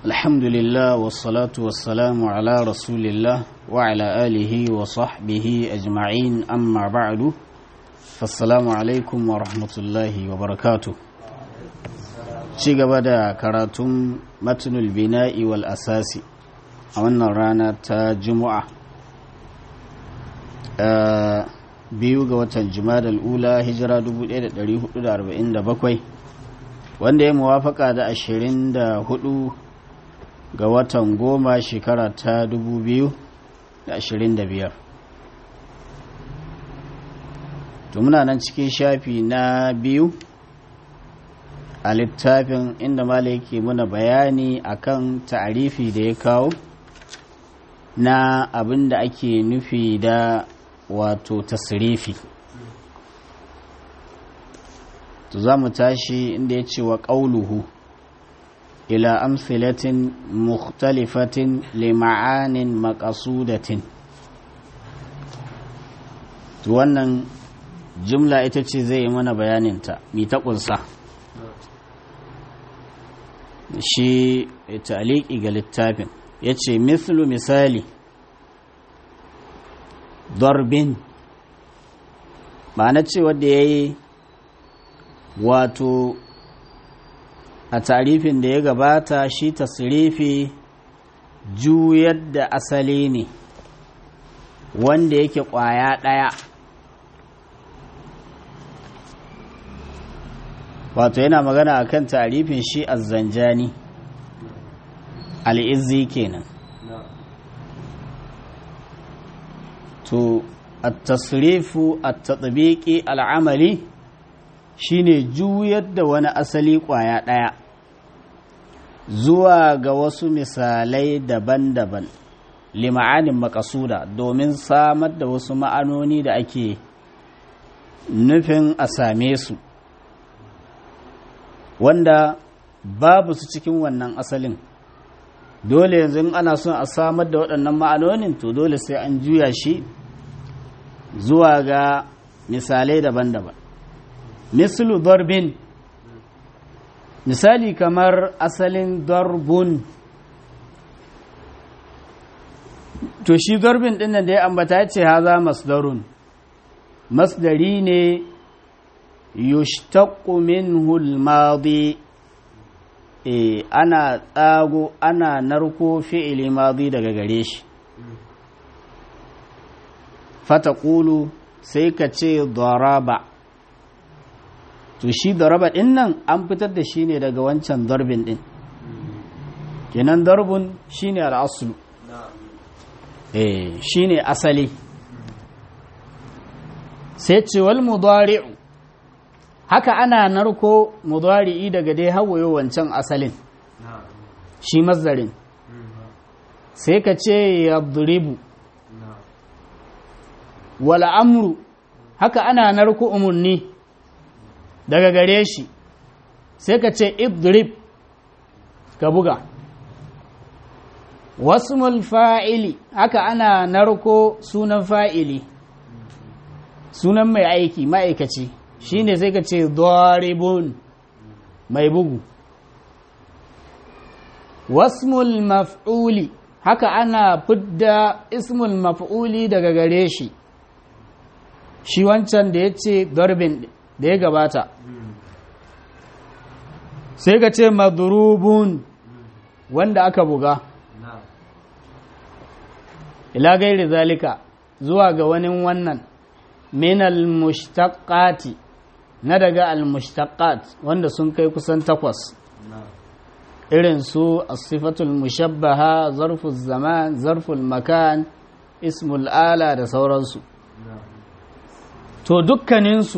الحمد لله والصلاة والسلام على رسول الله وعلى آله وصحبه أجمعين أما بعد فالسلام عليكم ورحمة الله وبركاته ci gaba da karatun matnul bina'i wal asasi a wannan rana ta juma'a biyu ga watan jumada ula hijira 1447 wanda ya muwafaka da 24 ga watan goma shekara ta 2025 to muna nan cikin shafi na biyu a littafin inda mala yake muna bayani akan ta'arifi da ya kawo na abin da ake nufi da wato tasirifi to za mu tashi inda ya ce wa ƙauluhu ila amsilatin mukhtalifatin lima'anin makasudatin to wannan jumla ita ce zai yi mana bayaninta mi ta ƙunsa shi taliki ga littafin ya ce mislu misali darbin ba na ce wadda ya yi wato a tarifin da ya gabata shi tasirifi juyar da asali ne wanda yake kwaya ɗaya wato yana magana a kan tarifin shi azzanjani al'izzi kenan to at-tasrifu at-tatbiqi al'amali shine juyar da wani asali kwaya ɗaya zuwa ga wasu misalai daban-daban lima'anin makasuda domin samar da wasu ma'anoni da ake nufin a same su wanda babu su cikin wannan asalin dole yanzu ana son a samar da waɗannan ma'anonin to dole sai an juya shi zuwa ga misalai daban-daban mislu darbin misali kamar asalin darbun to shi darbin ɗin da ya ambata ya ce haza masdarun masdari ne yushtaqu minhu al-madi e ana tsago ana narko fi'ili madi daga gare shi fataqulu sai ka ce daraba to shi daraba din nan an fitar da shi ne daga wancan darbin din kenan darbun shine al-aslu eh shine asali sai ce wal mudari'u haka ana narko mudari'i daga dai hawayo wancan asalin shi mazdarin sai ka ce yadribu wal amru haka ana narko umarni daga gare shi sai ka ce idrib ka buga wasmul fa'ili haka ana narko sunan fa'ili sunan mai aiki ma'aikaci shi ne sai ka ce doribun mai bugu wasmul maf'uli haka ana fidda ismul maf'uli daga gare shi shi wancan da ya ce dorbin da ya gabata sai ka ce madrubun wanda aka buga ila gairi zalika zuwa ga wani wannan min al-mushtaqati na daga al-mushtaqat wanda sun kai kusan takwas irin su as-sifatul mushabbaha zarful zaman zarful makan ismul ala da sauransu to dukkaninsu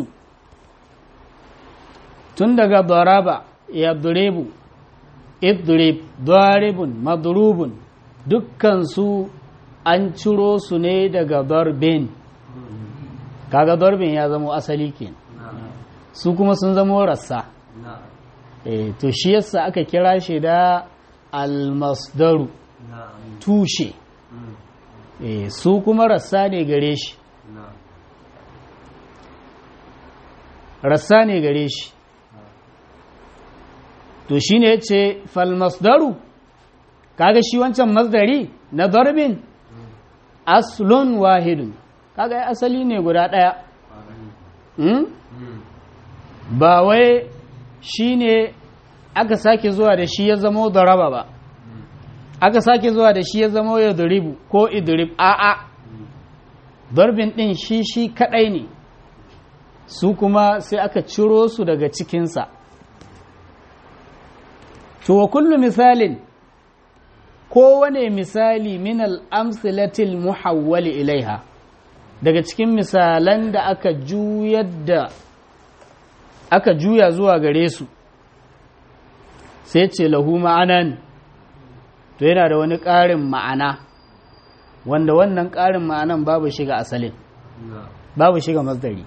tun daga daraba yadribu idrib daribun madrubun dukkansu an ciro su ne daga darbin kaga darbin ya zamo asali kenan su kuma sun zamo rassa e, to shi yasa aka kira shi da almasdaru tushe e, su kuma rassa ne gare shi rassa ne gare shi to shine yace fal masdaru kaga shi wancan masdari na darbin aslun wahidun kaga ai asali ne guda ɗaya hmm? ba wai shi ne aka sake zuwa da shi ya zamo daraba ba aka sake zuwa da shi ya zamo ya duribu ko idrib a'a darbin ɗin shi shi kaɗai ne su kuma sai aka ciro su daga cikinsa to wa kullu misalin kowane misali min al'amsilatil muhawwali ilaiha daga cikin misalan da aka juyar da aka juya zuwa gare su sai ce lahu ma'anan to yana da wani ƙarin ma'ana wanda wannan ƙarin ma'anan babu shiga asalin babu shiga masdari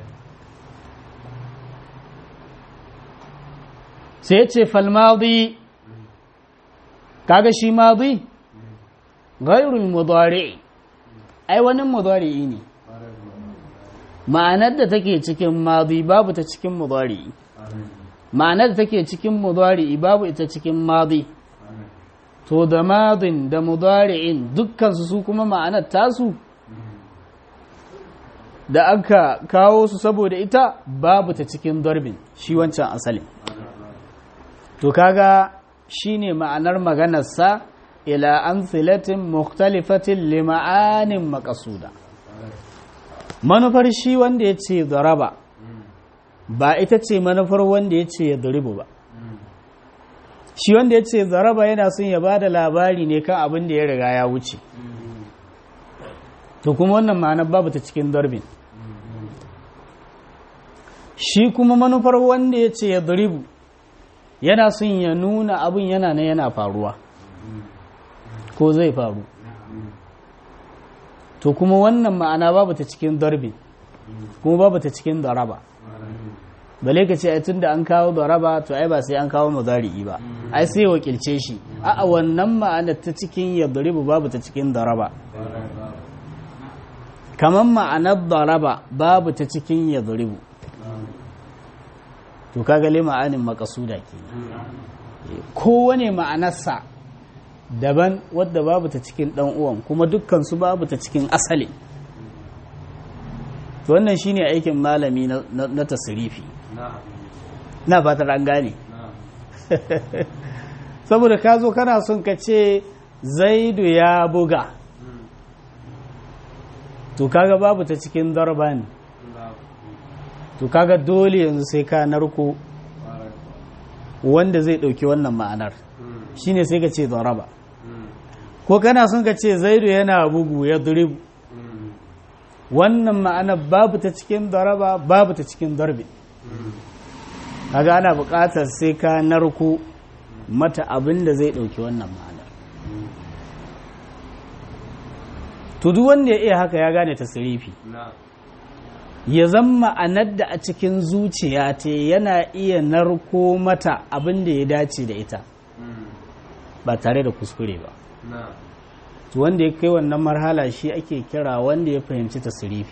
sai ce falmadi kaga shi madi gairul mudari ai wani mudari ne ma'anar da take cikin madi babu ta cikin mudari ma'anar da take cikin mudari babu ita cikin madi to da madin da mudari'in dukkansu su kuma ma'anar tasu da aka kawo su saboda ita babu ta cikin darbin shi wancan asalin to kaga shine ma'anar maganarsa ila amsilatin mukhtalifatin lima'anin makasuda manufar shi wanda ya ce zaraba ba ita ce manufar wanda ya ce ya duribu ba shi wanda ya ce zaraba yana son ya ba da labari ne kan abin da ya riga ya wuce to kuma wannan ma'anar babu ta cikin darbin shi kuma manufar wanda ya ce ya duribu yana son ya nuna abin yana na yana faruwa ko zai faru to kuma wannan ma'ana babu ta cikin darbi kuma babu ta cikin daraba bale ka ce ai tunda an kawo daraba to ai ba sai an kawo mudari'i ba ai sai wakilce shi a wannan ma'ana ta cikin ya daribu babu ta cikin daraba kamar ma'anar daraba babu ta cikin ya daribu to kaga le ma'anin makasuda ke kowane ma'anarsa daban wadda babu ta cikin dan uwan kuma dukkan su babu ta cikin asali to wannan shine aikin malami na tasrifi na fatar an gane saboda ka zo kana son ka ce zaidu ya buga to kaga babu ta cikin darban to kaga dole yanzu sai ka narko wanda zai dauki wannan ma'anar shine sai ka ce daraba ko kana son ka ce zaidu yana bugu ya duribu wannan ma'anar babu ta cikin daraba babu ta cikin darbi kaga ana buƙatar sai ka narko mata abin da zai dauki wannan ma'anar to duk wanda ya iya haka ya gane tasirifi ya zama ma'anar da a cikin zuciya ta yana iya narko mata abin da ya dace da ita ba tare da kuskure ba wanda ya kai wannan marhala shi ake kira wanda ya fahimci tasirifi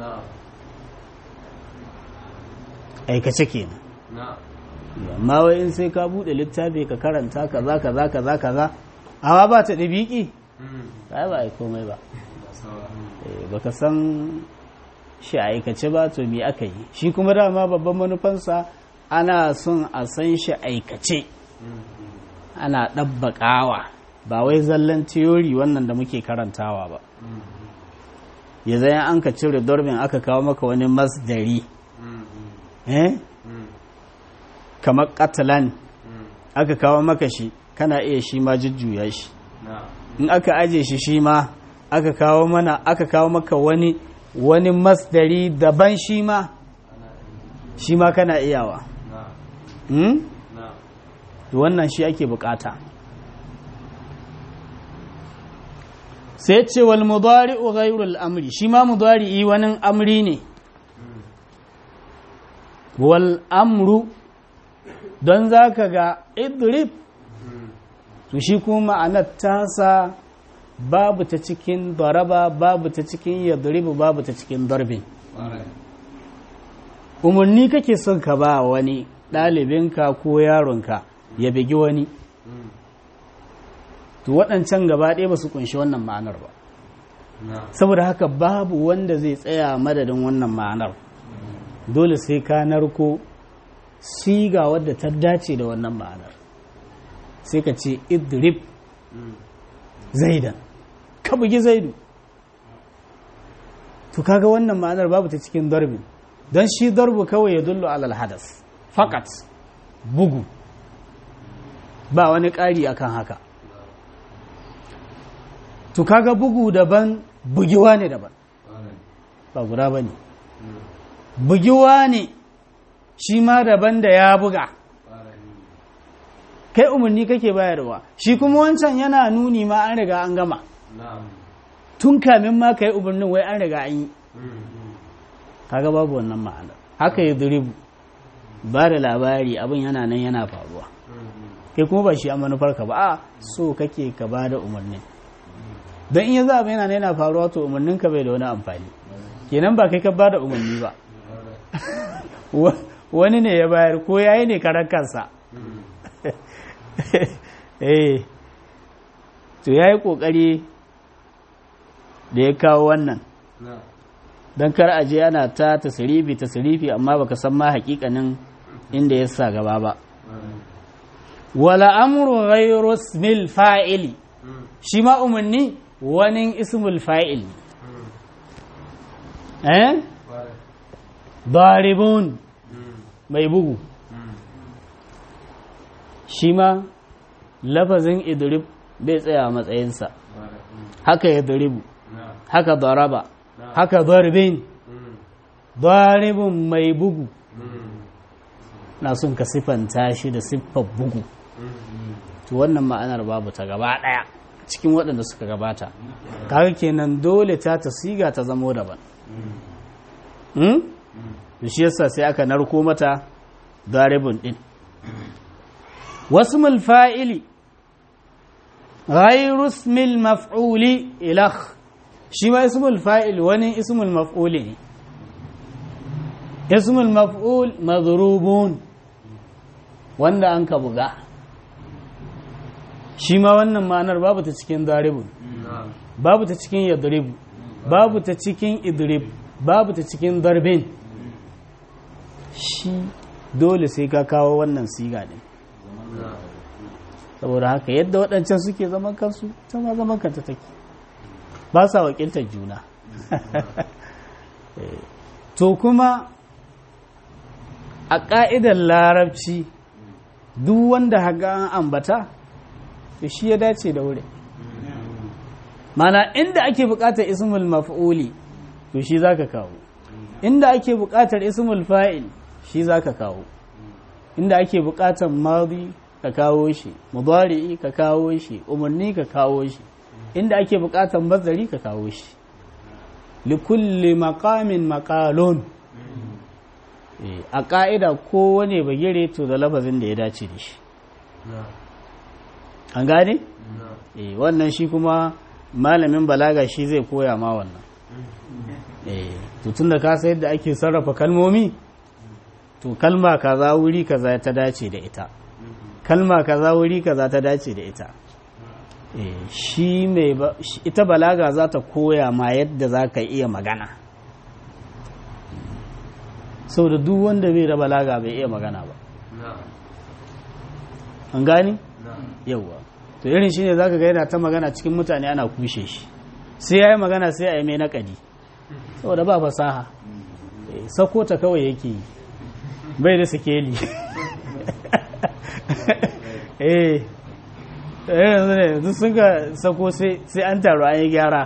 aikace kenan amma wai in sai ka bude littafi ka karanta kaza kaza kaza kaza amma ba ta ɗabiƙi ba ba a komai ba baka san shi a aikace ba to me aka yi shi kuma dama babban manufansa ana son a san shi aikace ana ɗabbaƙawa ba wai zallan tiyori wannan da muke karantawa ba ya zai an ka cire dorbin aka kawo maka wani masdari eh kamar katalan aka kawo maka shi kana iya shi ma jujjuya shi in aka aje shi shi ma aka kawo mana aka kawo maka wani wani masdari daban shi ma shi ma kana iyawa wannan shi ake bukata sai ce wal mudari'u ghayrul amri shi ma mudari'i wani amri ne wal amru don zaka ga idrib to shi kuma ma'anar tasa babu ta cikin daraba babu ta cikin yadribu babu ta cikin darbin umarni kake son ka ba wani ɗalibinka ko yaronka ya bigi wani to waɗancan gaba ɗaya ba su kunshi wannan ma'anar ba saboda haka babu wanda zai tsaya madadin wannan ma'anar dole sai ka narko siga wadda ta dace da wannan ma'anar sai ka ce idrib zaidan ka bugi zaidu to kaga wannan ma'anar babu ta cikin darbin don shi darbu kawai ya dullu alal hadas fakat bugu ba wani ƙari akan haka to kaga bugu daban bugiwa ne daban ba guda ba ne bugiwa ne shi ma daban da ya buga kai umarni kake bayarwa shi kuma wancan yana nuni ma an riga an gama tun kamin ma ka yi umarnin wai an riga an yi kaga babu wannan ma'anar haka ya duribu ba da labari abin yana nan yana faruwa kai kuma ba shi a manufarka ba a so kake ka ba da umarnin don in ya za yana nan yana faruwa to umarninka bai da wani amfani kenan ba kai ka ba da umarni ba wani ne ya bayar ko yayi ne karan kansa eh to yayi kokari da ya kawo wannan don kar aje ana ta tasirifi tasirifi amma baka san ma hakikanin inda ya sa gaba ba wala amru ghayru ismil fa'ili shi ma umarni wani ismul fa'il eh daribun mai bugu shi ma lafazin idrib bai tsaya a matsayinsa haka ya daribu haka daraba haka darbin daribun mai bugu na sun ka siffanta shi da siffar bugu to wannan ma'anar babu ta gaba ɗaya cikin waɗanda suka gabata kaga kenan dole ta ta siga ta zamo daban da shi yasa sai aka narko mata daribun ɗin wasu fa'ili غير اسم المفعول إلخ shi ma ismul fa'il wani ismul maf'uli ne ismul maf'ul madrubun wanda an ka buga shi ma wannan ma'anar babu ta cikin daribun babu ta cikin yadribu babu ta cikin idrib babu ta cikin darbin shi dole sai ka kawo wannan siga ne saboda haka yadda waɗancan suke zaman kansu ta ma zaman kanta take ba sa wakiltar juna to kuma a ƙa'idar larabci duk wanda haga an ambata to shi ya dace da wuri mana inda ake buƙatar ismul maf'uli to shi za ka kawo inda ake buƙatar ismul fa'il shi za ka kawo inda ake buƙatar madi ka kawo shi mudari'i ka kawo shi umarni ka kawo shi inda ake buƙatar mazari ka kawo shi likulli maqamin maqalun a ƙa'ida kowane bagire to da lafazin da ya dace da shi an gane? wannan shi kuma malamin balaga shi zai koya ma wannan tun da ka yadda ake sarrafa kalmomi to kalma kaza wuri kaza ta dace da ita kalma kaza wuri kaza ta dace da ita shi mai ita balaga za ta koya ma yadda za ka iya magana sau da duk wanda bai da balaga bai iya magana ba an gani? yauwa to irin shi ne za ka ga yana ta magana cikin mutane ana kushe shi sai ya yi magana sai a yi mai naƙadi saboda ba fasaha sako ta kawai yake yi bai da sikeli eh yanzu ne yanzu sun ka sako sai an taru an yi gyara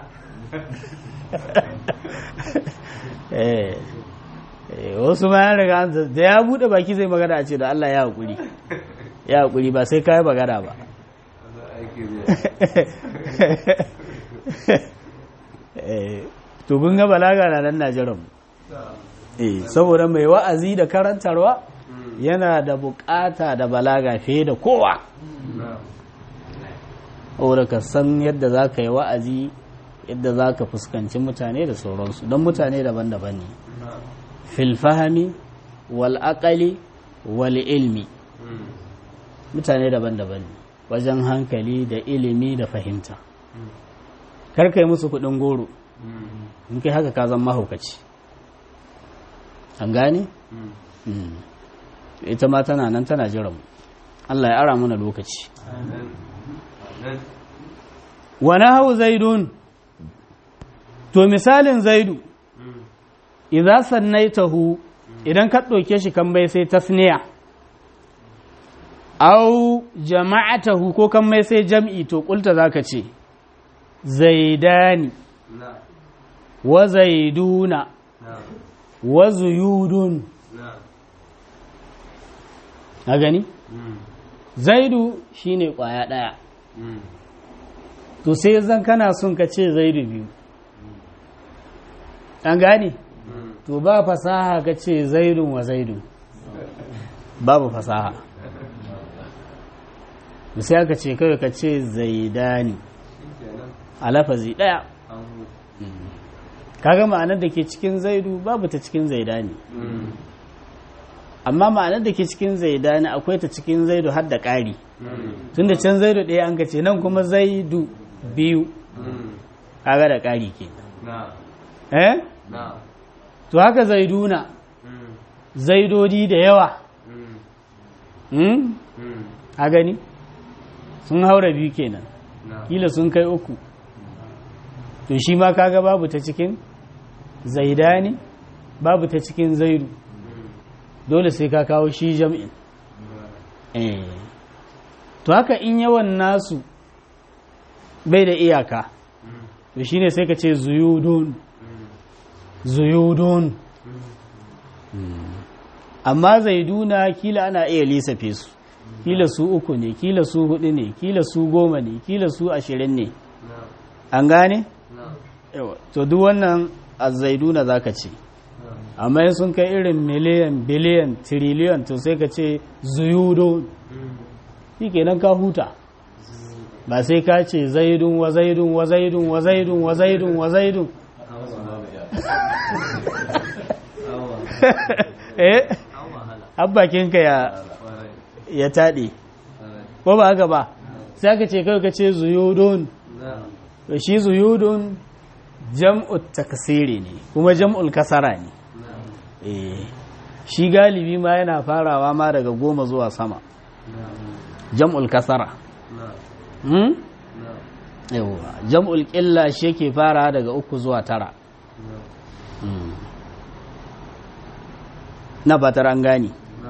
wasu ma ya riga da ya bude baki zai magana a ce da Allah ya haƙuri ya haƙuri ba sai kayi magana ba to kun ga balaga na nan Najeriya saboda mai wa'azi da karantarwa yana da bukata da balaga fiye da kowa saboda ka san yadda za ka yi wa'azi yadda za ka fuskanci mutane da sauransu don mutane daban-daban ne filfahami wal aqali wal ilmi mutane daban-daban ne wajen hankali da ilimi da fahimta karka yi musu kudin goro in kai haka ka zan mahaukaci an gane? ita ma tana nan tana jiran Allah ya ara mana lokaci wani hau zaidun to misalin zaidu idan sannaitahu idan ka ɗauke shi kan bai sai tasniya au jama'atahu ko kan mai sai jam'i to kulta zaka ce zaidani wa zaiduna wa zuyudun a gani zaidu shine kwaya daya to sai zan kana son ka ce zaidu biyu an gane to ba fasaha ka ce zaidun wa zaidun babu fasaha sai aka ce kawai ka ce zaidani a lafazi daya kaga ma'anar da ke cikin zaidu babu ta cikin zaidani amma ma'anar da ke cikin zaidani akwai ta cikin zaidu har da ƙari tun da can zaidu ɗaya an ka ce nan kuma zaidu biyu kaga da ƙari ke eh to haka zaiduna zaidodi da yawa a gani sun haura biyu kenan kila sun kai uku to shi ma kaga babu ta cikin zaidani babu ta cikin zaidu dole sai ka kawo shi jam'in to haka in yawan nasu bai da iyaka to shine sai ka ce zuyudun zuyudun amma zaiduna kila ana iya lissafe su kila su uku ne kila su hudu ne kila su goma ne kila su ashirin ne an gane? to duk wannan azaiduna za ka ce amma sun kai irin miliyan biliyan tiriliyan to sai ka ce zuyudo shi kenan ka huta ba sai ka ce zaidun wa zaidun wa zaidun wa zaidun wa zaidun wa zaidun eh abbakinka ya ya taɗe ko ba haka ba sai ka ce kai ka ce zuyudun to shi zuyudun jam'ul takasiri ne kuma jam'ul kasara ne shi galibi ma yana farawa ma daga goma zuwa sama jam'ul kasara yawa jam'ul ƙilla shi yake fara daga uku zuwa tara na fatar an gani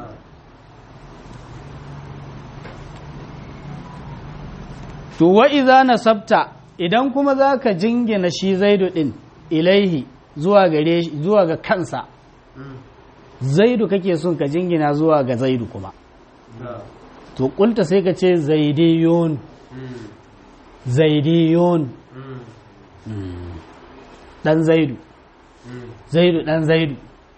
to wa iza nasabta idan kuma za ka jingina shi zaidu ɗin ilaihi zuwa gare zuwa ga kansa zaidu kake son ka jingina zuwa ga zaidu kuma to kulta sai ka ce zaidiyun zaidiyun dan zaidu zaidu dan zaidu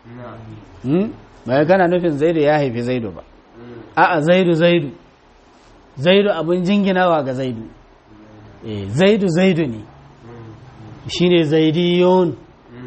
bai kana nufin zaidu ya haifi zaidu ba a'a zaidu zaidu zaidu abin jinginawa ga zaidu zaidu zaidu ne shine zaidiyun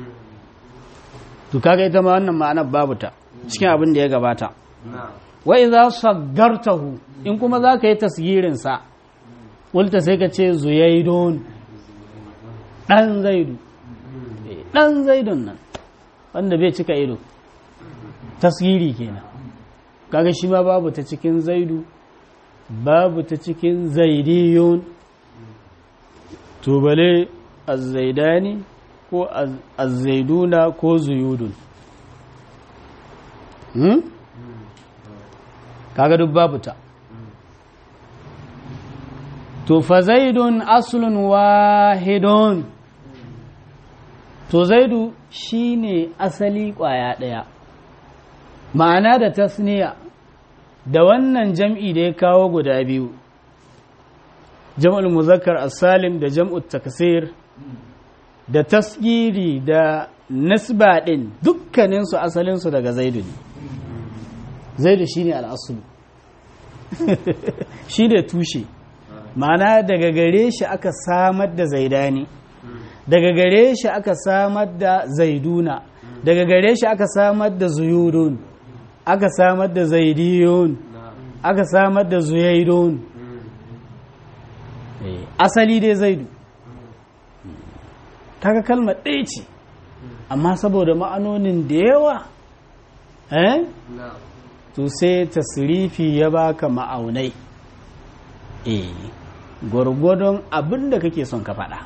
to kaga ita ma wannan ma'anar babu ta cikin abin da ya gabata wa idza saggartahu in kuma zaka yi tasgirin sa kulta sai ka ce zuyaidun dan zaidu dan zaidun nan wanda bai cika ido tasgiri kenan kaga shi ma babu ta cikin zaidu babu ta cikin zaidiyun to bale azzaidani ko azzaiduna ko zuyudun hmm? kaga duk babu ta to fa zaidun aslun wahidun to zaidu shine asali kwaya daya ma'ana da tasniya da wannan jam'i da ya kawo guda biyu jam'ul muzakkar as-salim da jam'ul taksir da tasgiri da nasba din dukkaninsu asalinsu daga zaidu ne zaidu shine al'asulu shi da tushe ma'ana daga gare shi aka samar da zaidani daga gare shi aka samar da zaiduna daga gare shi aka samar da zuyudun aka samar da zaidiyun aka samar da zuyaidun asali dai zaidu kaga kalmar ɗaya ce amma saboda ma'anonin da yawa eh to sai tasrifi ya baka ma'aunai eh gwargwadon abin da kake son ka faɗa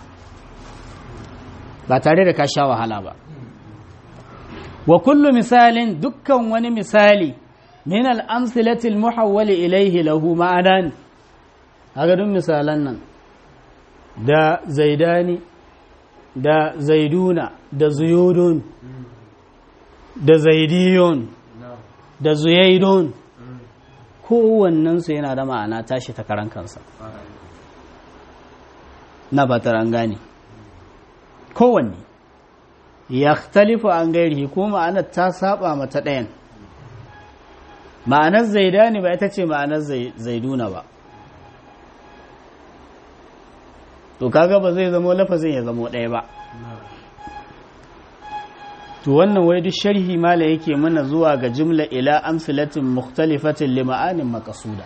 ba tare da ka sha wahala ba wa kullu misalin dukkan wani misali min al-amsilati al-muhawwali ilayhi lahu ma'anan haka duk misalan nan da zaidani da zaiduna da zuyudun da zaidiyun da zuyaidun kowannensu yana da ma'ana tashi ta karan kansa na batar an gane kowanne ya talifu an gairi ko ma'anar ta saba mata ɗayan ma'anar zaidani ba ita ce ma'anar zaiduna ba to kaga ba zai zamo lafazin ya zamo ɗaya ba to wannan wai duk sharhi mala yake mana zuwa ga jumla ila amsilatin mukhtalifatin li ma'anin maqsuda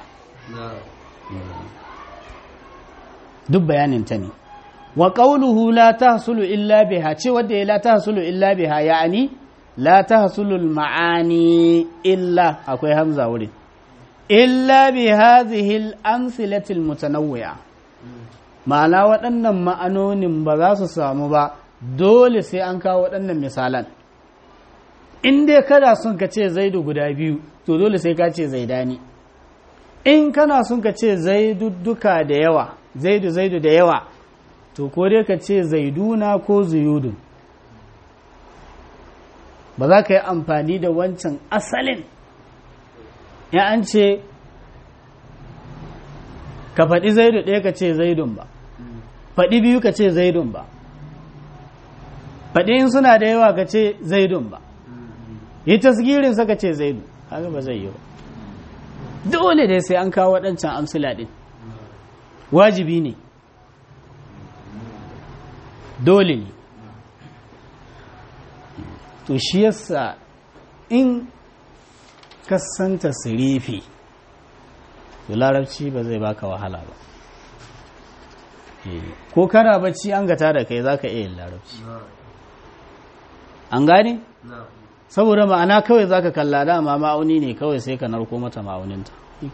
duk bayanin ta ne wa qawluhu la tahsulu illa biha ce wanda ya la tahsulu illa biha ya'ani la tahsulu al ma'ani illa akwai hamza wurin illa bi hadhihi al amsilati al mutanawwi'a ma'ana waɗannan ma'anonin ba za su samu ba dole sai an kawo waɗannan misalan in dai kana son ka ce zaidu guda biyu to dole sai ka ce zaidani in kana son ka ce zaidudduka da yawa zaidu zaidu da yawa to ko dai ka ce zaiduna ko zuyudun ba za ka yi amfani da wancan asalin ya an ce ka faɗi zaidu ɗaya ka ce zaidun ba faɗi biyu ka ce zaidun ba faɗi in suna da yawa ka ce zaidun ba yi tasgirin saka ce zaidu haka ba zai yi ba dole dai sai an kawo waɗancan amsila ɗin wajibi ne dole ne to shi yasa in kasanta sirifi to larabci ba zai baka wahala ba ko kana bacci an gata da kai zaka iya yin larabci an gane? saboda ma'ana kawai zaka kalla dama ma'auni ne kawai sai ka narko mata ma'auninta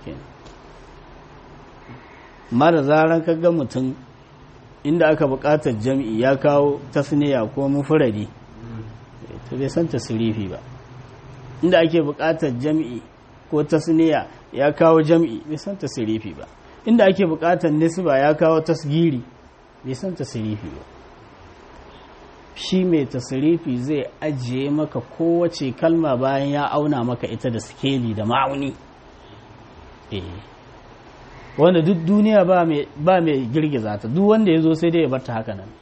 amma da zaran ga mutum inda aka buƙatar jam'i ya kawo tasniya ko mufuradi to bai san tasirifi ba inda ake buƙatar jam'i ko tasniya ya kawo jam'i bai san tasirifi ba inda ake buƙatar nisba ya kawo tasgiri bai san tasirifi ba shi mai tasirifi zai ajiye maka kowace kalma bayan ya auna maka ita da skeli da ma'auni wanda duk duniya ba mai girgiza ta duk wanda ya zo sai dai ya barta haka nan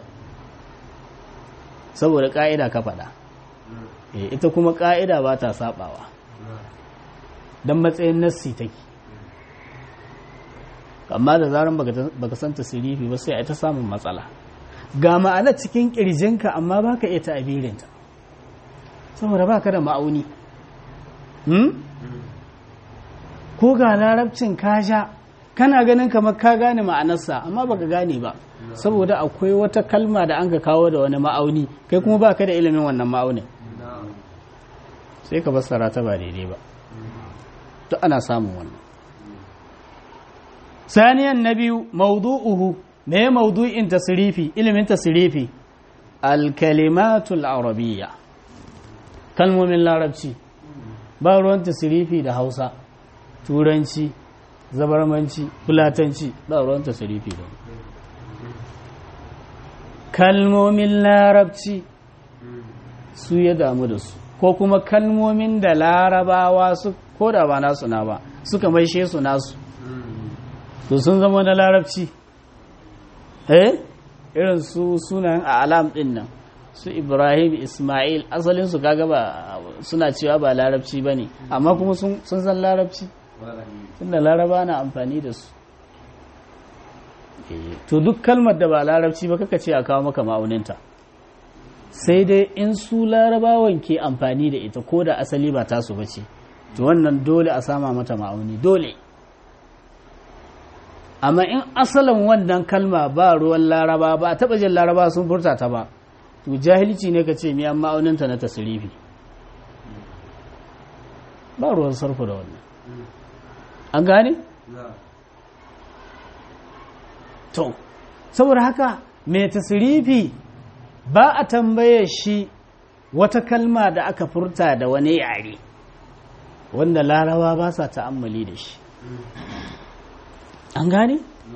saboda ƙa'ida ka faɗa ita kuma ƙa'ida ba ta saɓawa don matsayin nassi take amma da zaran baka san tasirifi ba sai a ta samun matsala ga ma'ana cikin ƙirjinka amma ba ka iya ta'abirinta saboda ba ka da ma'auni ko ga larabcin kaja kana ganin kamar ka gane ma'anarsa amma baka gane ba saboda akwai wata kalma da an ka kawo da wani ma'auni kai kuma ba ka da ilimin wannan ma'aunin sai ka fassara ta ba daidai ba to ana samun wannan saniyan na biyu maudu'uhu me maudu'in tasrifi ilimin tasrifi al-kalimatul arabiyya kalmomin larabci ba ruwan tasrifi da hausa turanci zabarmanci fulatanci ba ruwan tasrifi da kalmomin larabci su ya damu da su ko kuma kalmomin da larabawa su ko da ba nasu na ba suka maishe su nasu to sun zama na larabci eh irin su sunayen a alam din nan su ibrahim ismail asalin su kaga ba suna cewa ba larabci ba ne amma kuma sun san larabci tunda laraba na amfani da su to duk kalmar da ba larabci ba kaka ce a kawo maka ma'auninta sai dai in su larabawan ke amfani da ita ko da asali ba tasu ba ce to wannan dole a sama mata ma'auni dole amma in asalin wannan kalma ba ruwan laraba ba a taɓa jin laraba sun furta ta ba to jahilci ne ka ce mi amma auninta na tasirifi ba ruwan sarfu da wannan an gane? to saboda haka mai tasirifi ba a tambaye shi wata kalma da aka furta da wani yare wanda larawa ba sa ta'ammali da shi an gane?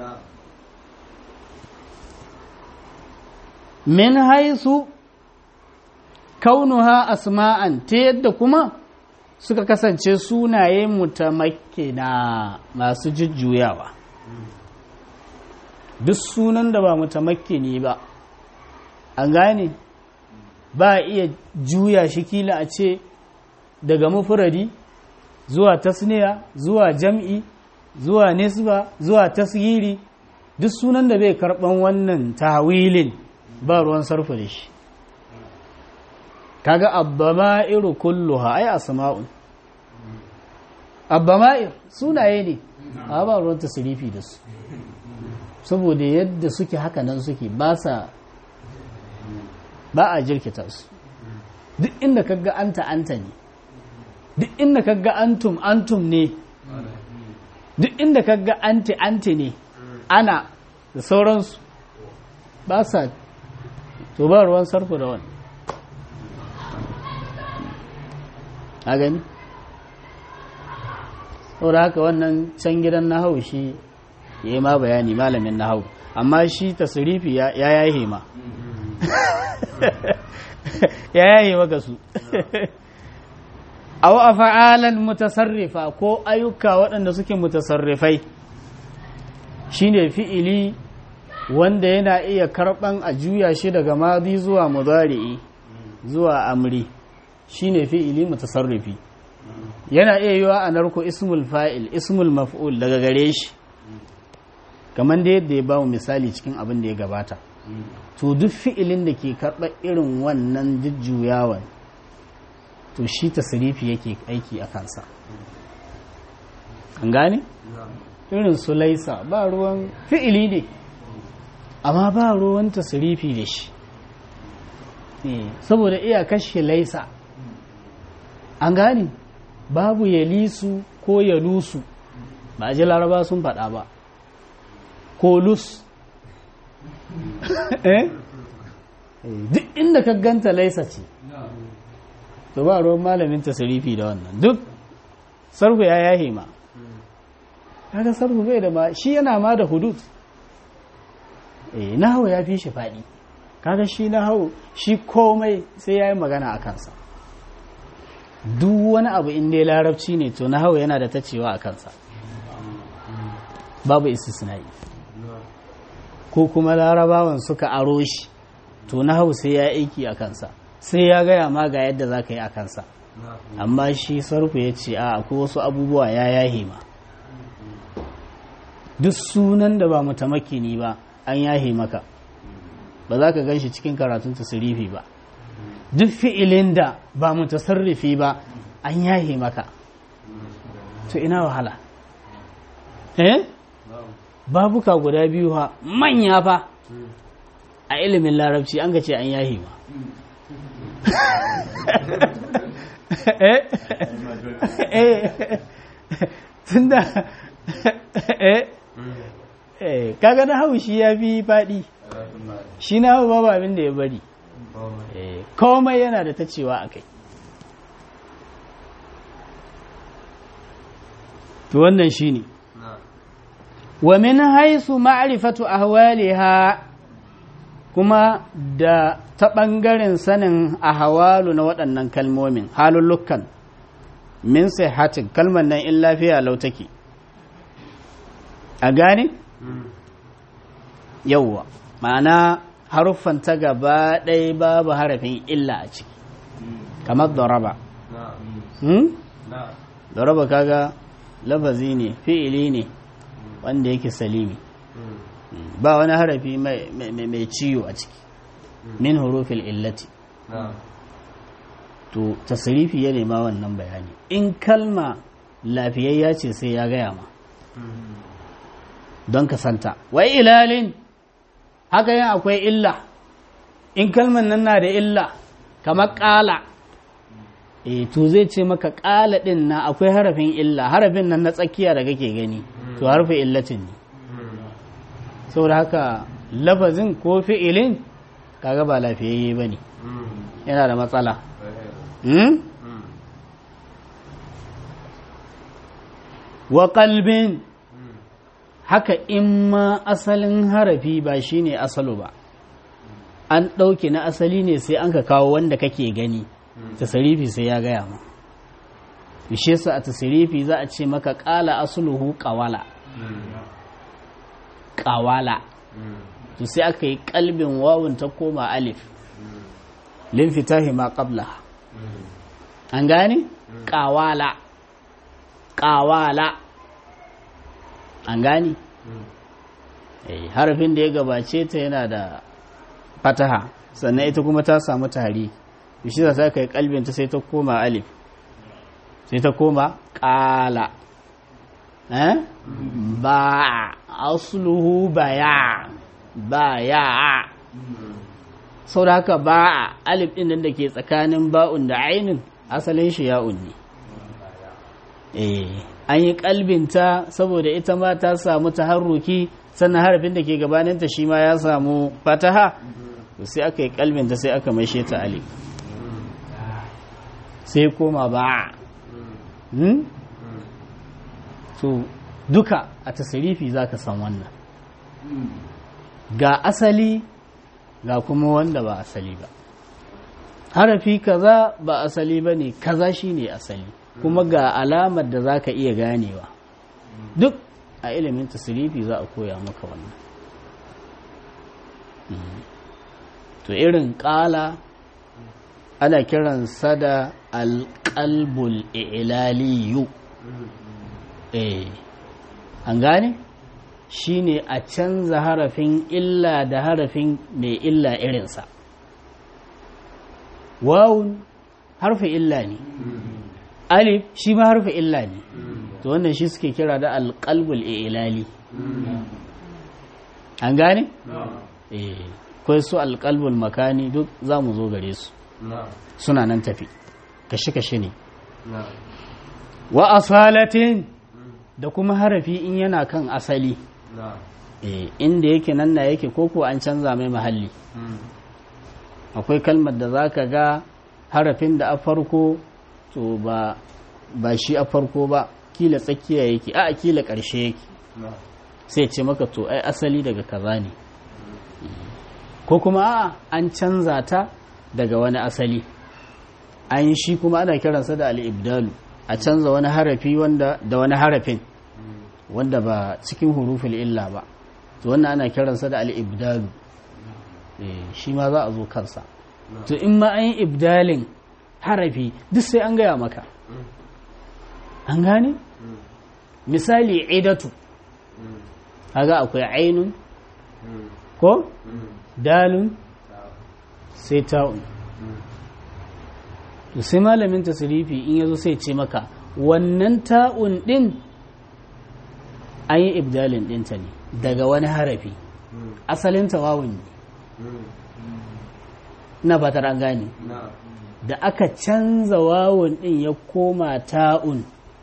min haisu kaunuha asma'an ta yadda kuma suka kasance sunaye mutamakkina masu jujjuyawa duk sunan da ba mutamakkini ba an gane ba iya juya shi kila a ce daga mufuradi zuwa tasniya zuwa jam'i zuwa nisba zuwa tasgiri duk sunan da bai karban wannan tawilin ba ruwan sarfa da shi kaga abbama'iru kulluha ai asma'un abbama'ir sunaye ne a ba ruwan tasirifi da su saboda yadda suke haka nan suke ba sa ba a jirkita su duk inda kaga anta anta ne duk inda kaga antum antum ne duk inda kaga anti anti ne ana da sauransu ba sa to ba ruwan sarfu da wani a gani saboda haka wannan can gidan na hau shi ya yi ma bayani malamin na hau amma shi tasirifi ya yaye ma ya yaye maka su aw af'alan mutasarrifa ko ayyuka waɗanda suke mutasarrifai shine fi'ili wanda yana iya karɓan a juya shi daga madi zuwa mudari'i zuwa amri shine fi'ili mutasarrifi yana iya yiwa a narko ismul fa'il ismul maf'ul daga gare shi kamar da yadda ya ba mu misali cikin abin da ya gabata to duk fi'ilin da ke karɓar irin wannan jujjuyawan to shi tasirifi yake aiki a kansa an gane? irin su laisa ba ruwan fi'ili ne amma ba ruwan tasirifi da shi saboda iya kashe laisa an gane babu ya lisu ko ya lusu ba a ji laraba sun faɗa ba ko lus duk inda ka ganta laisa ce to ba ruwan malamin tasirifi da wannan duk sarku ya yahe ma kaga sarku bai da ma shi yana ma da hudud eh nahawu ya fi shi faɗi kaga shi nahawu shi komai sai ya yi magana a kansa duk wani abu in dai larabci ne to nahawu yana da tacewa a kansa babu istisna'i ko kuma larabawan suka aro shi to nahawu sai ya aiki a kansa sai ya gaya ma ga yadda za ka yi a kansa amma shi sarfu ya ce a akwai wasu abubuwa ya yahe ma duk sunan da ba mutamakini ba an yahe maka ba za ka gan shi cikin karatun tasirifi ba duk fi'ilin da ba mutasarrifi ba an yahe maka to ina wahala eh babuka guda biyu ha manya fa a ilimin larabci an ga ce an yahe ma eh eh tunda eh eh kaga na hau shi ya fi faɗi shi na hau babu abin da ya bari komai yana da ta cewa a kai to wannan shi ne wa min haisu ma'rifatu ahwaliha kuma da ta ɓangaren sanin ahwalu na waɗannan kalmomin halullukan min hatin kalmar nan in lafiya lau take a gane yauwa ma'ana haruffan ta gaba ɗaya babu harafin illa a ciki kamar daraba daraba kaga lafazi ne fi'ili ne wanda yake salimi ba wani harafi mai ciwo a ciki min hurufil illati to tasirifi ya nema wannan bayani in kalma lafiyayya ce sai ya gaya ma don ka santa wai ilalin haka yin akwai illa in kalman nan na da illa kamar ƙala e to zai ce maka ƙala ɗin na akwai harafin illa harafin nan na tsakiya da kake gani to harfin illatin ne saboda haka lafazin ko fi'ilin kaga ba lafiyayye ba ne yana da matsala wa kalbin haka in ma asalin harafi ba shine asalo ba an ɗauke na asali ne sai an ka kawo wanda kake gani tasarifi sai ya gaya ma bishe su a tasarifi za a ce maka ƙala asuluhu ƙawala ƙawala to sai aka yi kalbin wawun ta koma alif linfitahi ma qabla an gane ƙawala ƙawala an gane harafin da ya gabace ta yana da fataha sannan ita kuma ta samu tari shi za ta kai kalbinta sai ta koma alif sai ta koma ƙala ba asluhu baya baya sau da haka ba alif ɗin da ke tsakanin ba'un da ainin asalin shi ya'un ne an yi kalbinta saboda ita ma ta samu taharruki sannan harafin da ke gabaninta shi ma ya samu fataha sai aka yi kalbinta sai aka maishe ta alif sai koma ba so duka a tasirifi za ka san wannan ga asali ga kuma wanda ba asali ba harafi kaza ba asali ba ne kaza shi ne asali kuma ga alamar da za ka iya ganewa duk a ilimin tasirifi za a koya maka wannan to irin ƙala ana kiransa da alƙalbul ilaliyu eh an gane shi ne a canza harafin illa da harafin mai illa irinsa wawun harfin illa ne alif shi ma harfin illa ne to wannan shi suke kira da alƙalbul ilali an gane? eh kwai su alƙalbul makani duk za mu zo gare su suna nan tafi kashe-kashe ne wa asalatin da kuma harafi in yana kan asali inda yake nan na yake koko an canza mai mahalli akwai kalmar da za ka ga harafin da a farko to ba ba shi a farko ba kila tsakiya yake a kila ƙarshe yake sai ce maka to ai asali daga kaza ne ko kuma a an canza ta daga wani asali an shi kuma ana kiransa da al'ibdalu a canza wani harafi wanda da wani harafin wanda ba cikin hurufin illa ba to wannan ana kiransa da al'ibdalu shi ma za a zo kansa to in ma an yi ibdalin harafi duk sai an gaya maka an gane misali idatu haga akwai ainun ko dalun sai ta'un to sai malamin tasirifi in yazo sai ce maka wannan ta'un din an yi ibdalin dinta ne daga wani harafi asalin tawawun ne na fatar an gane da aka canza wawun din ya koma ta'un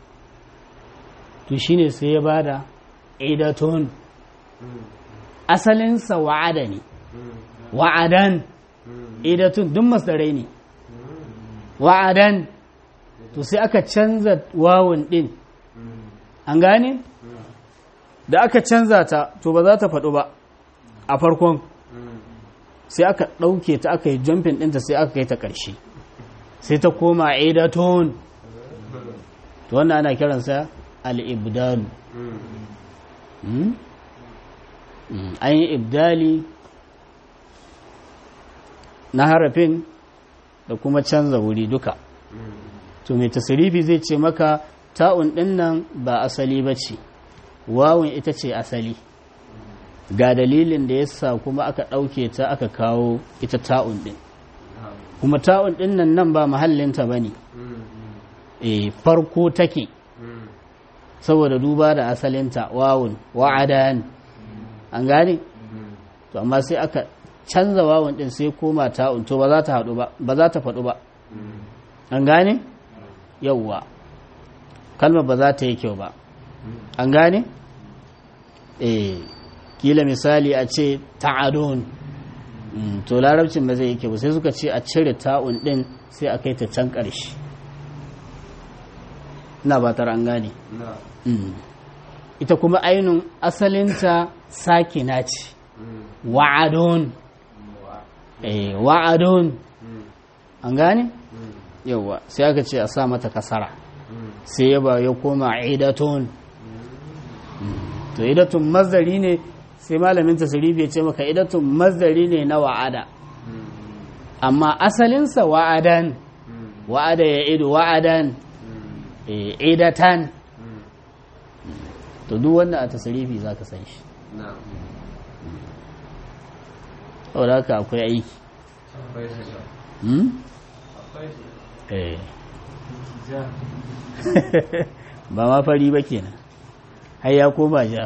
to shine sai ya bada idatun asalinsa wa'ada ne wa'adan idatun duk masdarai ne wa'adan to sai aka canza wawun din an gane da aka canza ta to ba za ta faɗo ba a farkon sai aka ɗauke ta aka yi jumping ɗinta sai aka kai ta ƙarshe sai ta koma idatun to wannan ana kiransa al'ibdalu an yi ibdali na harafin da kuma canza wuri duka to mai tasirifi zai ce maka ta'un ɗin nan ba asali ba ce wawun ita ce asali ga dalilin da ya sa kuma aka ɗauke ta aka kawo ita ta'un ɗin kuma ta'un ɗin nan nan ba mahallinta ba ne e farko take saboda duba da asalinta wawun wa'adan an gane to amma sai aka canza wawun din sai koma ta'un to ba za ta haɗu ba ba za ta faɗu ba an gane yawwa kalmar ba za ta yi kyau ba an gane eh kila misali a ce ta'adun to larabcin ba zai yi kyau sai suka ce a cire ta'un din sai a kai ta can ƙarshe ina ba an gane ita kuma ainun asalinta sakina ce wa'adun eh wa'adun an gane yawa sai aka ce a sa mata kasara sai ya ba ya koma idatun to idatun mazdari ne sai malamin tasirifi ya ce maka idatun mazdari ne na wa'ada amma asalinsa wa'adan wa'ada ya idu wa'adan idatan to duk wanda a tasirifi za ka san shi saboda haka akwai aiki ba ma fari ba kenan har ya koma ja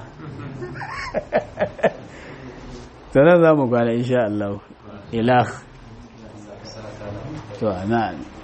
sannan za mu kwana insha Allah ilah to amen